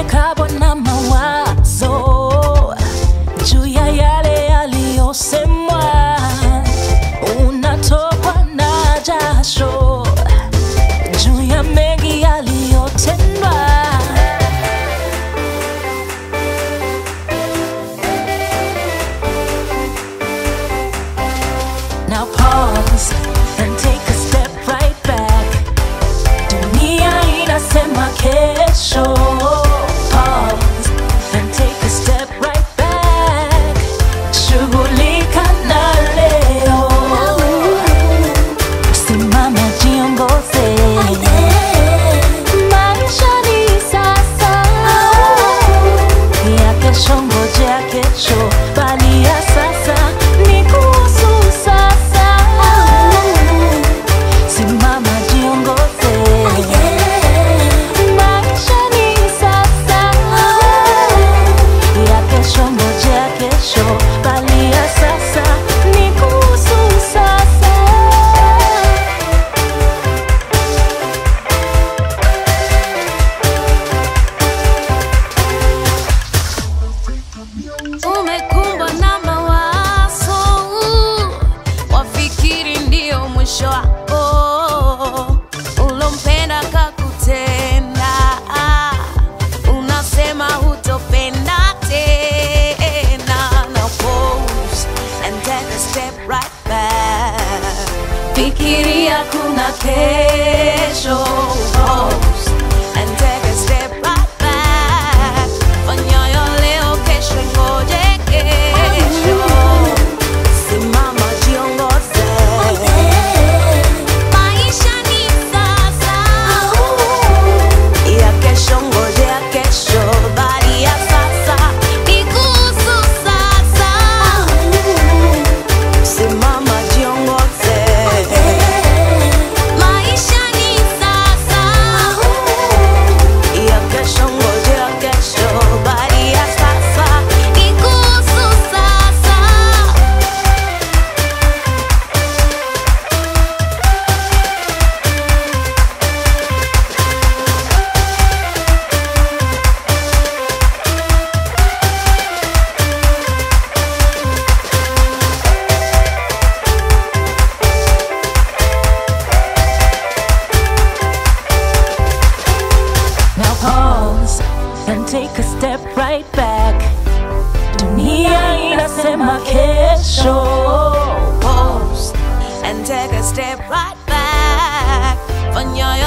uamkapo na mawazo juu ya yale yaliyosemwa, unatokwa na jasho juu ya mengi yaliyotendwa. Now pause and take a step right back. Dunia inasema kesho. Pause and take a step right back. Shughulika na leo. Simama jiongoze. Maisha ni sasa. Ya kesho ngojea kesho, bali ya sasa ni kuhusu sasa. Simama jiongoze. Maisha ni sasa. Ya kesho ngojea kesho, bali ya sasa ni kuhusu sasa. umekumbwa na mawazo, wafikiri ndio mwisho wako, ulompenda kakutenda, unasema hutopenda tena. Now pause and take a step right back. Fikiria kuna kesho. Pause and take a step right back. Fanya ya leo, kesho ngoje kesho. Simama jiongoze. Maisha ni sasa. Ya kesho ngoje ya kesho. Bali ya sasa ni kuhusu sasa. Simama jiongoze. Maisha ni sasa. Ya kesho ngoje ya kesho. Bali ya sasa ni kuhusu sasa. Now pause and take a step right back. Dunia inasema kesho. Pause and take a step right back. Fanya